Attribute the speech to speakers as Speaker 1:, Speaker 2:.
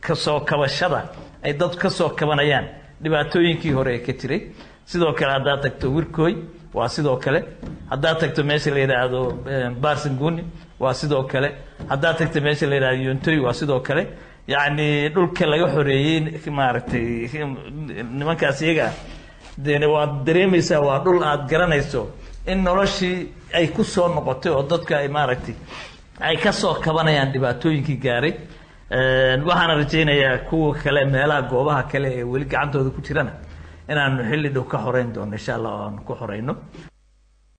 Speaker 1: kasoo kabashada ay dad kasoo kabanayaan dhibaatooyinkii hore ee ka jiray sidoo kale haddaad tagto wirkooy waa sidoo kale haddaad tagto meesha la yidhaahdo barsanguni waa sidoo kale haddaad tagto meesha la yidhahdo yontoy waa sidoo kale yacni dhulka laga xoreeyey maaragtay nimankaas iyaga de waad dareemaysaa waa dhul aad garanayso in noloshii ay ku soo noqotay oo dadka ay maaragtay ay kasoo kabanayaan dhibaatooyinkii gaaray waxaana rajaynayaa kuwa kale meelaha goobaha kale ee weli gacantooda ku jirana inaanu xilli dhow ka xoreyn doono insha allah o aanu ku xoreyno